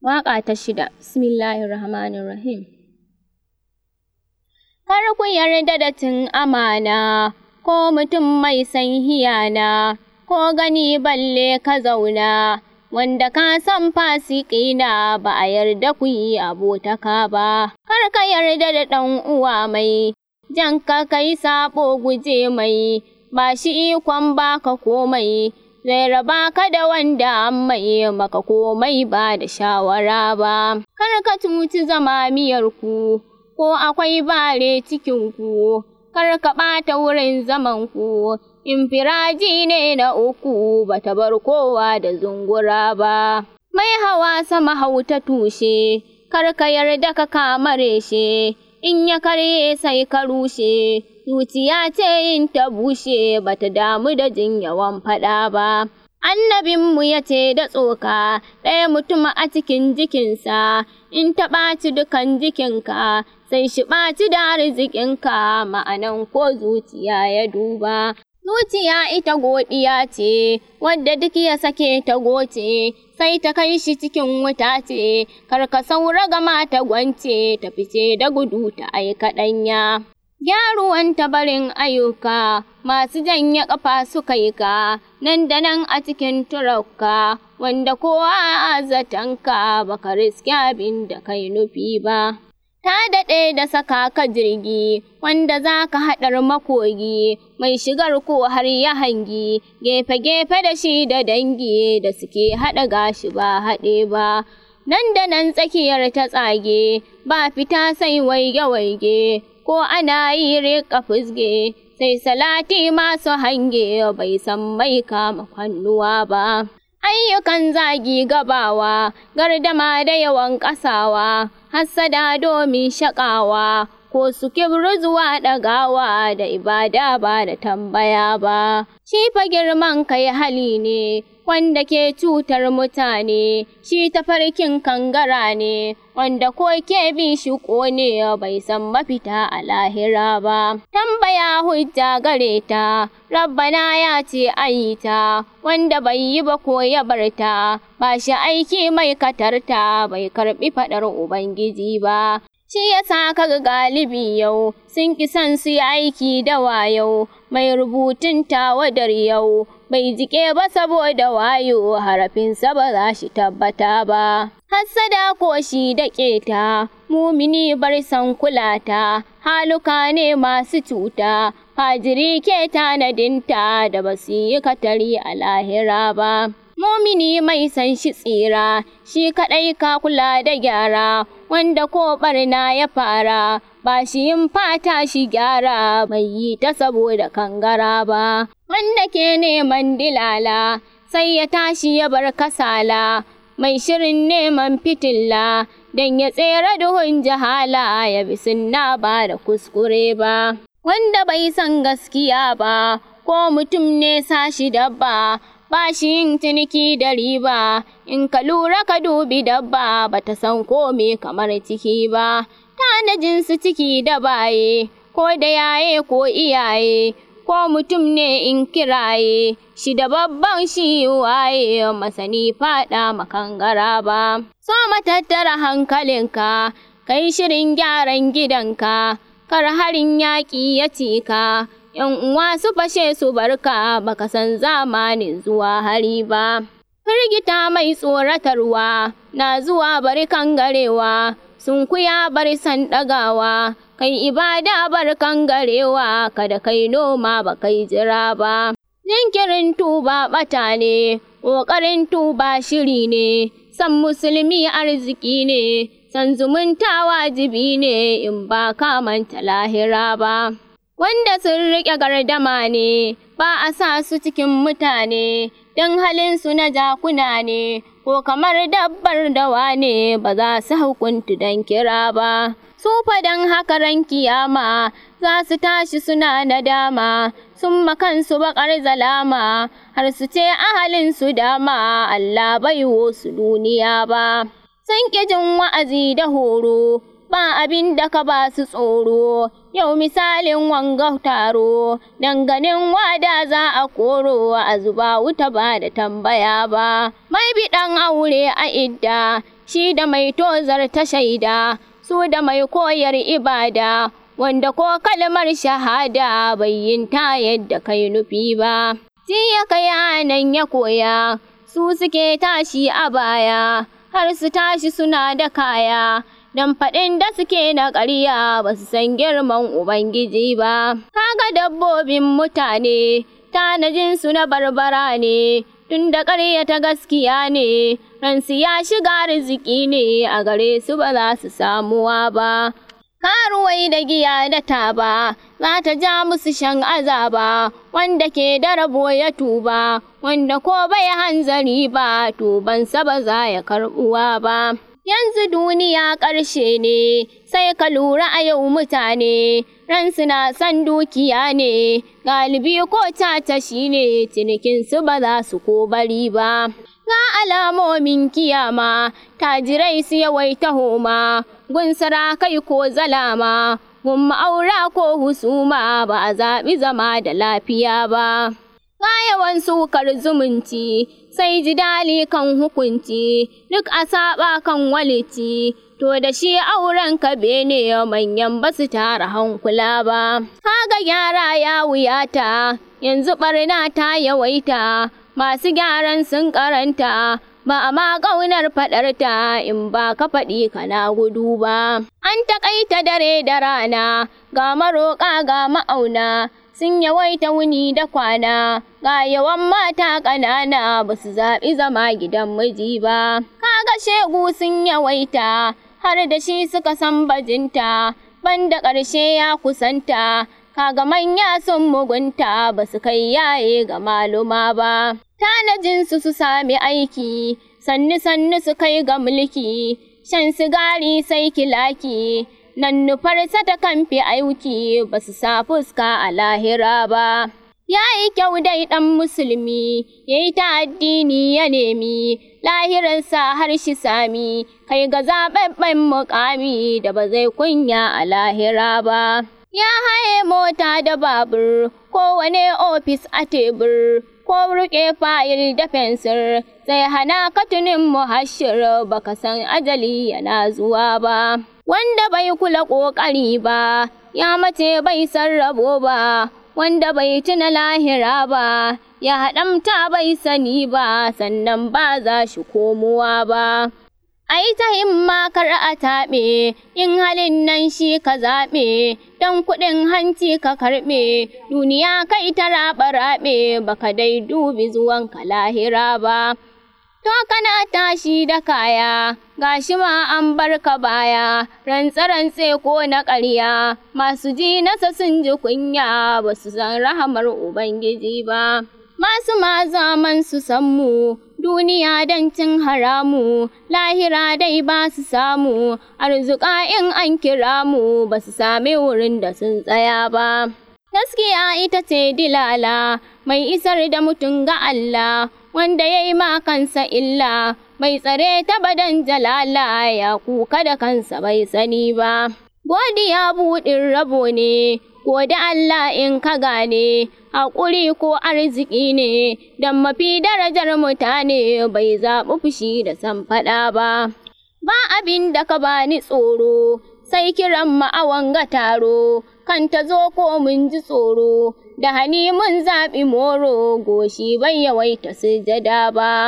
Waƙa ta shida, Bismillahirrahmanirrahim. Kar ku yarda da cin amana, ko mutum mai san hiyana, ko gani balle ka zauna, wanda ka san fasiki na ba a yarda ku yi abotaka ba. Kar ka yarda da ɗan uwa mai, jan ka kai saɓo guje mai, ba shi ikon baka komai. zai raba ka da wanda an mai maka komai ba da shawara ba. Kar ka cuci zama miyarku, ko akwai bare cikinku, kar ka ɓata wurin zamanku, in firaji ne na uku bata bar kowa da zungura ba. Mai hawa sama hauta tushe, kar ka yarda ka kamare shi, in ya karye sai ka rushe. zuciya ce in ta bushe bata damu da jin yawan faɗa ba. Annabinmu ya ce da tsoka ɗaya mutum a cikin jikinsa, in ta ɓaci dukan jikinka, sai shi ɓaci da arzikinka ma'anan ko zuciya ya duba. Zuciya ita godiya ce, wadda duk ya sake ta goce, sai ta kai shi cikin wuta ce, kar ka saura gama ta gwance, ta fice da gudu ta aika ɗanya. Gyaruwan tabarin ayyuka masu janye ƙafa suka yi ka, nan da nan a cikin turauka, wanda kowa a zatonka baka riski abin da kai nufi ba. Ta daɗe da saka ka jirgi, wanda za ka haɗar makogi, mai shigar ko har ya hangi, gefe-gefe da shi da dangi da suke haɗa gashi ba haɗe ba. Nan da nan tsakiyar ta tsage, ba fita sai waige-waige, ko ana yi riƙa fusge, sai salati masu hange bai san mai kama kwannuwa ba. Ayyukan zagi gabawa, gardama da yawan ƙasawa, hassada domin shaƙawa, ko su kibru zuwa ɗagawa da ibada ba da tambaya ba. Shi fa girman kai hali ne, wanda ke cutar mutane, shi tafarkin kangara ne, wanda ko ke bin shi ƙone bai san mafita a lahira ba. Tambaya hujja gare ta, Rabbana ya ce ayi ta, wanda bai yi ba ko ya bar ta, ba shi aiki mai katarta bai karɓi faɗar Ubangiji ba. Shi ya sa kaga galibi yau, sun ki son su yi aiki da wayau, mai rubutun tawadar yau, bai jike ba saboda wayo harafinsa ba za shi tabbata ba. Hassada ko shi da keta, mumini bar san kulata, haluka ne masu cuta, fajiri ke tanadinta da ba su yi katari a lahira ba. Mumini mai san shi tsira, shi kaɗai ka kula da gyara, wanda ko ɓarna ya fara, ba shi yin fata shi gyara, bai yi ta saboda kangara ba. Wanda ke neman dilala, sai ya tashi ya bar kasala, mai shirin neman fitilla, don ya tsere duhun jahala ya bi sunna ba da kuskure ba. Wanda bai san gaskiya ba, ko mutum ne sashi dabba, ba shi yin ciniki da riba, in ka lura ka dubi dabba ba ta san kome kamar ciki ba, tanajin su ciki da baye, ko da yaye ko iyaye, ko mutum ne in kiraye, shi da babban shi waye masani faɗa makangara ba. So matattara hankalinka, kai shirin gyaran gidanka, kar harin yaƙi ya cika. ‘yan uwa su fashe su barka baka san zamanin zuwa hari ba. Firgita mai tsoratarwa na zuwa bari kangarewa, sun kuya bari san ɗagawa, kai ibada bar kangarewa kada kai noma ba kai jira ba. Jinkirin tuba ɓata ne, ƙoƙarin tuba shiri ne, san musulmi arziki ne, san zumunta wajibi ne in ba ka manta lahira ba. wanda sun riƙe gardama ne, ba a sa su cikin mutane, don halinsu na jakuna ne, ko kamar dabbar dawa ne ba za su hukuntu don kira ba. Su fadan haka ran kiyama za su tashi suna nadama, sun makansu baƙar zalama, har su ce ahalin su dama Allah bai su duniya ba. Sun ƙi jin wa'azi da horo, ba abin da ka ba su tsoro, yau misalin wanga taro, danganin wada za a koro a zuba wuta ba da tambaya ba. Mai biɗan aure a idda, shi da mai tozar ta shaida, su da mai koyar ibada, wanda ko kalmar shahada bai yin ta yadda kai nufi ba. Jiya kai nan ya koya, su suke tashi a baya, har su tashi suna da kaya. Dan faɗin da suke na ƙarya ba su san girman Ubangiji ba, kaga dabbobin mutane, tanajinsu na barbara ne, tun da ƙarya ta gaskiya ne, ransu ya shiga arziki ne a gare su ba za su samuwa ba. Karuwai da giya da taba, za ta ja musu shan azaba, wanda ke da rabo ya tuba, wanda ko bai hanzari ba, tubansa ba za ya karɓuwa ba. Yanzu duniya ƙarshe ne, sai ka lura a yau mutane, ransu na san dukiya ne, galibi ko tata shi ne cinikinsu ba za su ko bari ba. Ga alamomin kiyama, tajirai su yawaita homa, gun sarakai ko zalama, gun ma'aura ko husuma ba a zaɓi zama da lafiya ba. Ga yawan sukar zumunci, sai jidali kan hukunci, duk a saba kan walici, to da shi auren ka bene manyan ba su tara hankula ba. Kaga gyara ya wuyata, yanzu ɓarna ta yawaita, masu gyaran sun karanta, ba a ma ƙaunar faɗarta in ba ka faɗi kana gudu ba. An taƙaita dare da rana, ga maroƙa ga ma'auna, sun yawaita wuni da kwana, ga yawan mata ƙanana ba su zaɓi zama gidan miji ba. Kaga shegu sun yawaita, har da shi suka san bajinta, banda ƙarshe ya kusanta, kaga manya sun mugunta ba su kai yaye ga maluma ba. Tanajinsu su sami aiki, sannu sannu su kai ga mulki, shan sigari sai kilaki. nan nufarsa ta kamfe aiki ba su sa fuska a lahira ba. Ya yi kyau dai ɗan musulmi, ya yi ta addini ya nemi, lahirarsa har shi sami, kai ga zaɓaɓɓen muƙami da ba zai kunya a lahira ba. Ya haye mota da babur, kowane ofis a tebur, ko riƙe fayil da fensir, zai hana ka tunin muhashir baka san ajali yana zuwa ba. wanda bai kula ƙoƙari ba, ya mace bai sarrabo ba, wanda bai tuna lahira ba, ya haɗamta bai sani ba, sannan ba za shi komowa ba. Ai ta himma kar a taɓe, in halin nan shi ka zaɓe, don kuɗin hanci ka karɓe, duniya kai ta raɓe-raɓe, baka dai dubi zuwanka lahira ba. To kana tashi da kaya, gashi ma an bar ka baya, rantse-rantse ko na ƙarya, masu ji nasa sun ji kunya ba su san rahamar Ubangiji ba. Masu ma zaman su san mu, duniya don cin haramu, lahira dai ba su samu, arzuka in an kira mu ba su sami wurin da sun tsaya ba. Gaskiya ita ce dilala, mai isar da mutum ga Allah, wanda ya yi ma kansa illa, mai tsare ta badan jalala ya kuka da kansa bai sani ba. Godiya buɗin rabo ne, gode Allah in ka gane, haƙuri ko arziki ne, don mafi darajar mutane bai zaɓi fushi da san faɗa ba. Ba abin da ka bani tsoro, sai kiran ma'awan ga taro, kan ta zo ko mun ji tsoro, da hani mun zaɓi moro, goshi bai yawaita sujada ba.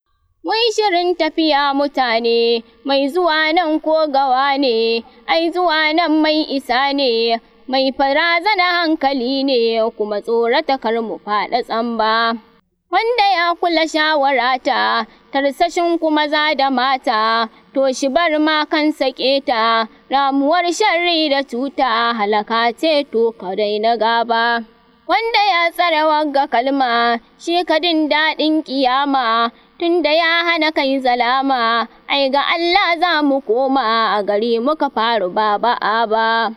Mun shirin tafiya mutane, mai zuwa nan ko gawa ne, ai zuwa nan mai isa ne, mai farazana hankali ne, kuma tsorata kar mu faɗa tsamba. Wanda ya kula shawarata, tarsashin kuma za da mata, to shi bar ma kansa keta, ramuwar sharri da cuta, halaka ce to ka daina gaba. Wanda ya tsare wagga kalma, shi kadin daɗin ƙiyama, tunda ya hana kai zalama, ai ga Allah za mu koma a gari muka faru ba ba'a ba.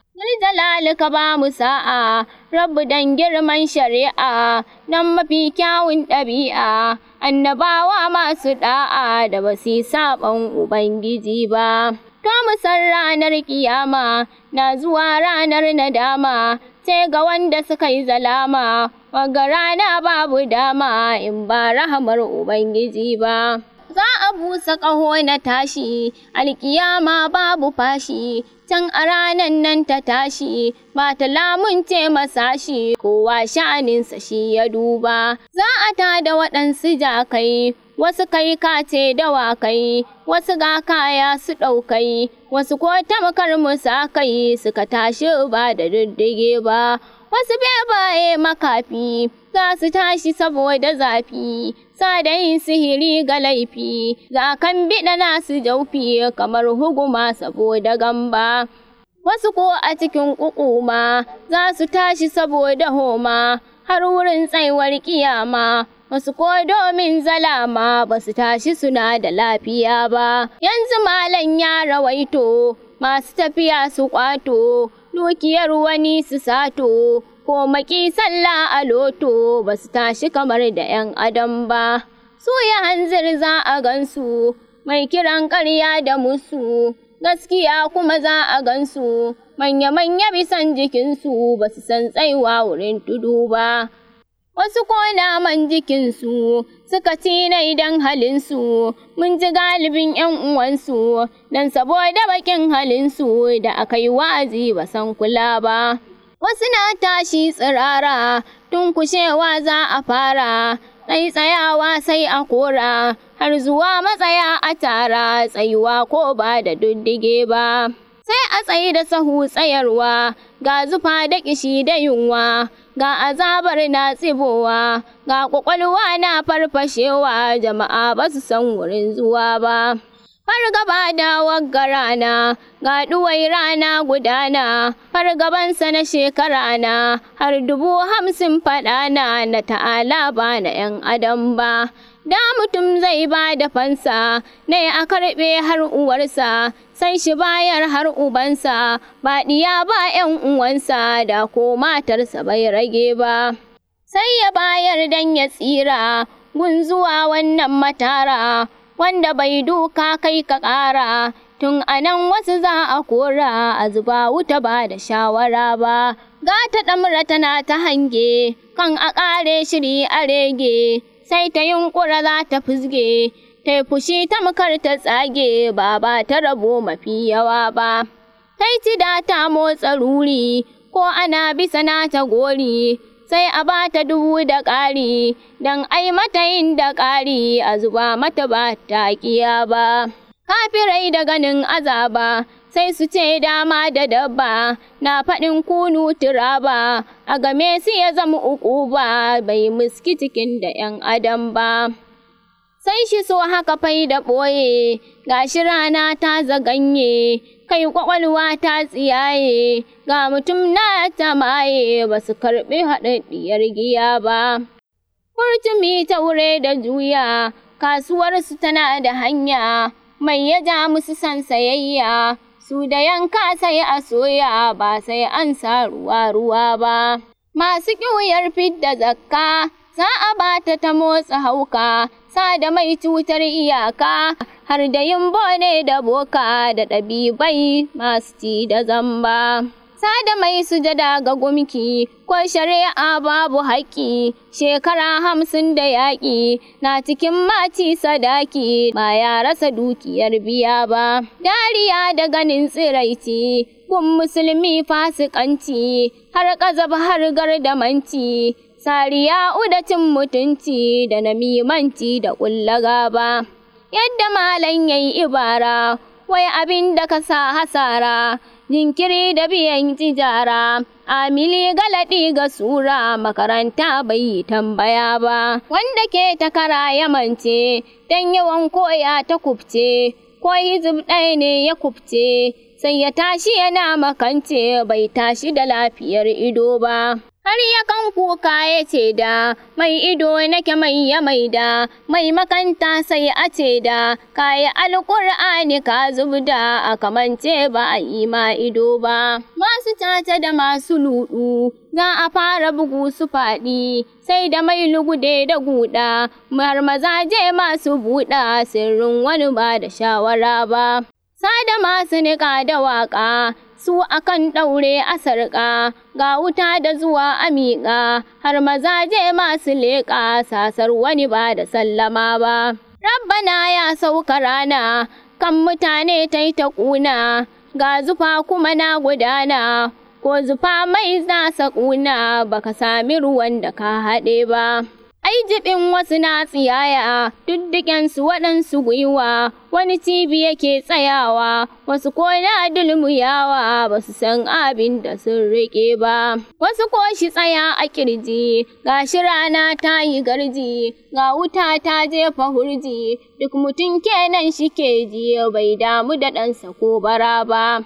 Jalali ka ba mu sa'a, rabu dan girman shari'a, nan mafi kyawun ɗabi'a, annabawa masu ɗa'a da ba su saɓon Ubangiji ba. To mu san ranar kiyama, na zuwa ranar nadama, sai ga wanda suka yi zalama, waga rana babu dama in ba rahamar Ubangiji ba. za a busa ƙaho na tashi alƙiyama babu fashi can a ranan nan ta tashi ba ta lamunce masa shi kowa sha'aninsa shi ya duba za a tada waɗansu jakai wasu kai kace dawakai wasu ga kaya su ɗaukai wasu ko tamkar musa kai suka tashi ba da diddige ba wasu bebaye makafi za su tashi saboda zafi yin sihiri ga laifi za kan biɗa nasu jaufi kamar huguma saboda gamba wasu ko a cikin ƙuƙuma za su tashi saboda homa har wurin tsaiwar kiyama wasu ko domin zalama ba su tashi suna da lafiya ba yanzu malam ya rawaito masu tafiya su kwato dukiyar wani su sato ko maki sallah a loto ba su tashi kamar da 'yan adam ba su ya hanzir za a gansu mai kiran ƙarya da musu gaskiya kuma za a gansu manya-manya bisan jikinsu ba su san tsaiwa wurin tudu ba wasu ko naman jikinsu suka tina idan halinsu mun ji galibin 'yan uwansu dan saboda bakin halinsu da aka yi wa'azi ba san kula ba wasu na tashi tsirara tun kushewa za a fara tsayi tsayawa sai a kora har zuwa matsaya a tara tsayuwa ko ba da duddige ba sai a tsayi da sahu tsayarwa ga zufa da kishi da yunwa ga azabar na tsibowa ga kwakwalwa na farfashewa jama'a ba su san wurin zuwa ba fargaba da wagga rana ga ɗuwai rana gudana fargabansa na shekara na har dubu hamsin faɗana na ta'ala ba na 'yan adam ba da mutum zai ba da fansa ne a karɓe har uwarsa sai shi bayar har ubansa ba ɗiya ba 'yan uwansa da ko matarsa bai rage ba sai ya bayar dan ya tsira gun zuwa wannan matara wanda bai duka kai ka ƙara tun anan wasu za a kora a zuba wuta ba da shawara ba ga ta ɗamra tana ta hange kan a ƙare shiri a rege sai ta yunƙura za ta fusge ta fushi ta makar ta tsage ba ba ta rabo mafi yawa ba ta yi da ta motsa ruri ko ana bisa na ta gori sai a ba ta dubu da ƙari don ai mata yin da ƙari a zuba mata ba ta kiya ba. Kafirai da ganin azaba sai su ce dama da dabba na faɗin kunu turaba a game su ya zama uku ba bai muski cikin da 'yan adam ba. Sai shi so haka fai da ɓoye gashi rana ta zaganye kai kwakwalwa ta tsiyaye ga mutum na ta maye ba su karɓi haɗaɗɗiyar giya ba. Kurtumi ta wure da juya kasuwarsu tana da hanya mai ya ja musu san sayayya su da yanka sai a soya ba sai an sa ruwa ruwa ba. Masu ƙiwuyar fidda zakka za a bata ta motsa hauka sa da mai cutar iyaka har da yin bone da boka da ɗabibai masu ci da zamba. Sada mai sujada ga gumki ko shari'a babu haƙƙi shekara hamsin da yaƙi na cikin maci sadaki ba ya rasa dukiyar biya ba. Dariya da ganin tsiraici kun musulmi fasikanci har ƙazab har gardamanci. sariya udacin mutunci da namimanci da ƙulla ba yadda malam yayi ibara wai abin da ka sa hasara jinkiri da biyan tijara amili galadi ga sura makaranta bai yi tambaya ba wanda ke takara ya mance dan yawan koya ta kubce ko hizib ɗaya ne ya kubce sai ya tashi yana makance bai tashi da lafiyar ido ba har yakan kuka ya ce da mai ido nake mai ya maida mai makanta sai a ce da kayi alƙur'ani ka zubda a kamance ba a yi ma ido ba masu caca da masu luɗu za a fara bugu su faɗi sai da mai lugude da guda har mazaje masu buɗa sirrin wani ba da shawara ba sada masu niƙa da waƙa su akan ɗaure a sarƙa ga wuta da zuwa a miƙa har mazaje masu leƙa sasar wani ba da sallama ba Rabbana ya sauka rana, kan mutane ta yi ta ƙuna, ga zufa kuma na gudana, ko zufa mai zasa ƙuna baka sami ruwan da ka haɗe ba. Ai jibin wasu na tsiyaya, duddukensu waɗansu gwiwa, wani cibi yake tsayawa, wasu ko na dulmuyawa ba su san abin da sun riƙe ba. Wasu ko shi tsaya a ƙirji, ga shi rana ta yi garji, ga wuta ta jefa hurji, duk mutum kenan shi ke ji bai damu da ɗansa ko bara ba.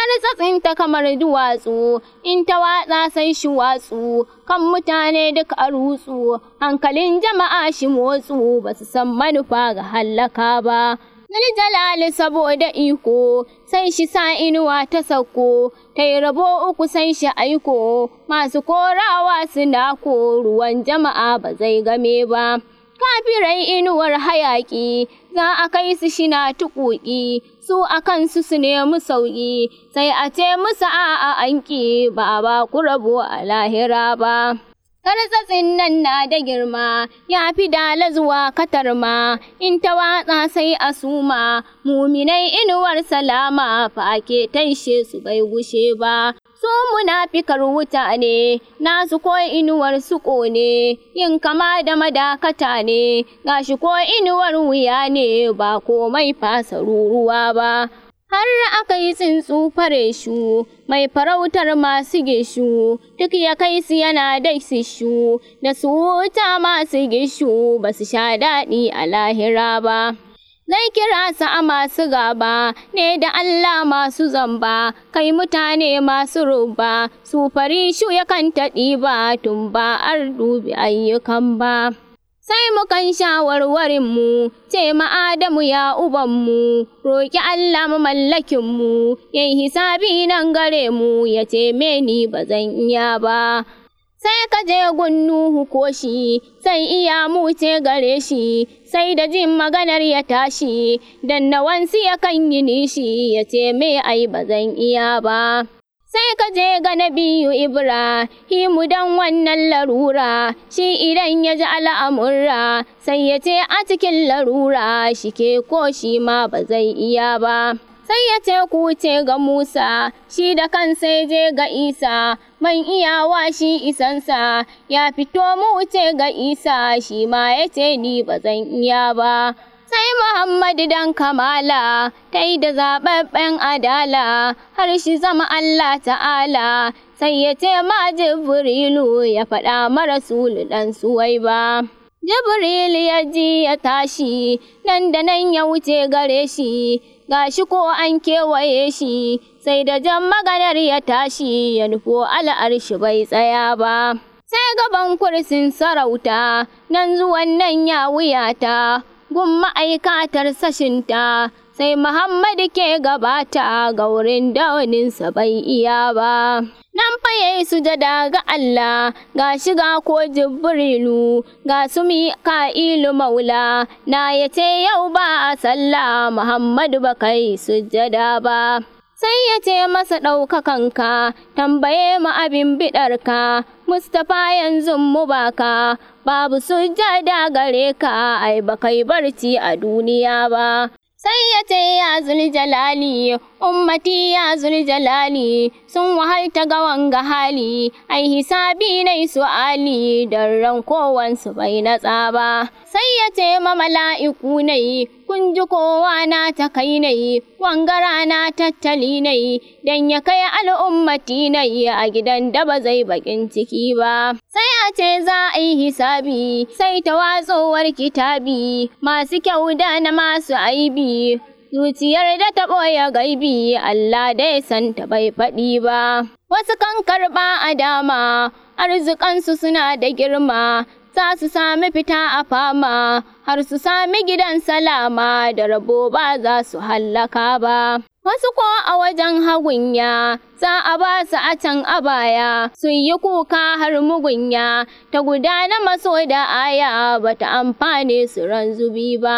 ta kamar duwatsu, in ta watsa sai shi watsu, kan mutane duk a rutsu, hankalin jama'a shi motsu, ba su san manufa ga hallaka ba. jalali saboda iko, sai shi sa inuwa ta sauko, ta yi rabo uku sai shi aiko, masu korawa suna ko ruwan jama'a ba zai game ba. Kafirai inuwar hayaƙi, za a kai su shina tuƙuƙi, su a kansu su nemi sauƙi, sai a ce musu a'a anki ba ba ku rabo a lahira ba. Tartsatsin nan na da girma, ya fi dala zuwa katarma, in ta watsa sai a suma, muminai inuwar salama fa ake taishe su bai gushe ba. Su munafikar wuta ne, nasu ko inuwar su ƙone, yin kama da madakata ne, gashi ko inuwar wuya ne ba komai fasa ruruwa ba. har aka yi tsuntsu fare shu mai farautar masu gishu duk ya kai su yana dai su shu da su wuta masu gishu ba su sha daɗi a lahira ba Zai kira su a masu gaba ne da Allah masu zamba, kai mutane masu ruba, su fari shu yakan taɗi ba tun ba ar dubi ayyukan ba. sai mu kan shawarwarinmu ce ma'adamu ya ubanmu roƙi Allah mamallakinmu yayi hisabi nan gare mu ya ce meni ba zan iya ba sai ka je gunnu ko shi sai iya mu ce gare shi sai da jin maganar ya tashi dan nawansi ya kan yi nishi ya ce me ai ba zan iya ba sai ka je ga nabiyu Ibrahimu dan wannan larura shi idan ya ji al'amurra sai ya ce a cikin larura shi ke ko shi ma ba zai iya ba sai ya ce ku ce ga Musa shi da kansa ya je ga Isa man iyawa shi isansa ya fito mu ce ga Isa shi ma ya ce ni ba zan iya ba sai Muhammadu dan kamala ta yi da zaɓaɓɓen adala har shi zama Allah ta'ala sai ya ce ma Jibrilu ya faɗa mara sulu ɗan suwai ba. Jibrilu ya ji ya tashi nan da nan ya wuce gare shi gashi ko an kewaye shi sai da jan maganar ya tashi ya nufo al'arshi bai tsaya ba. Sai gaban kursin sarauta nan zuwan nan ya wuyata gun ma'aikatar sashinta sai Muhammadu ke gabata ga wurin dauninsa bai iya ba. Nan fa yayi sujada ga Allah ga shiga ko Jibrilu ga su Mika'ilu Maula na yace yau ba a sallah Muhammadu ba kai sujada ba. sai ya ce masa ɗaukakanka tambaye mu abin biɗarka mustapha yanzu mu baka babu sujjada gare ka ai ba kai barci a duniya ba sai ya ce ya jalali ummati ya jalali sun wahalta ga wanga hali ai hisabi nai su'ali dan ran kowansu bai natsa ba sai ya ce ma mala'iku nai kun ji kowa na ta kai nai wanga rana tattali nai dan ya kai al'ummati nai a gidan da ba zai bakin ciki ba sai a ce za a yi hisabi sai ta watsowar kitabi masu kyau da na masu aibi zuciyar da ta ɓoye gaibi Allah dai san ta bai faɗi ba wasu kan karɓa a dama arzikansu suna da girma za su sami fita a fama har su sami gidan salama da rabo ba za su hallaka ba wasu ko a wajen hagunya za a ba su a can a baya su yi kuka har mugunya ta gudana maso da aya bata amfane su ran zubi ba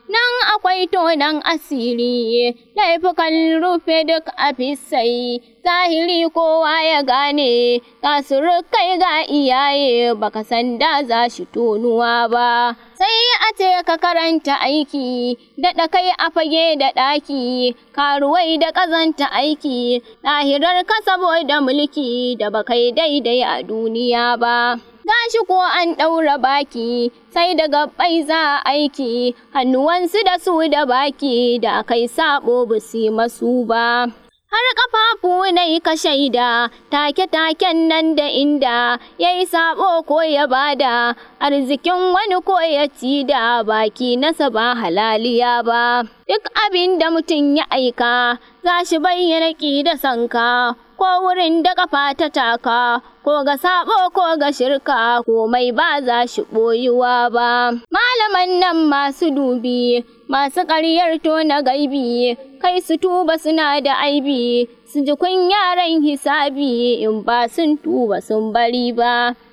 nan akwai tonan asiri laifukan rufe duk a fisai zahiri kowa ya gane ga surukai ga iyaye baka san da za shi tonuwa ba sai a ce ka karanta aiki daɗa kai a fage da ɗaki karuwai da ƙazanta aiki lahirar ka saboda mulki da bakai daidai a duniya ba gashi ko an ɗaura baki sai da gabbai za aiki hannuwansu da su da baki da kai sabo busi masu ba har ƙafafu na yi ka shaida take-taken nan da inda ya yi sabo ko ya bada arzikin wani ko ya ci da baki nasa ba halaliya ba duk abin da mutum ya aika za shi bayyana ƙi da sanka ko wurin da kafa ta taka ko ga sabo ko ga shirka komai ba za shi ɓoyuwa ba malaman nan masu dubi masu ƙaryar tona gaibi kai su tuba suna da aibi su ji kun yaran hisabi in ba sun tuba sun bari ba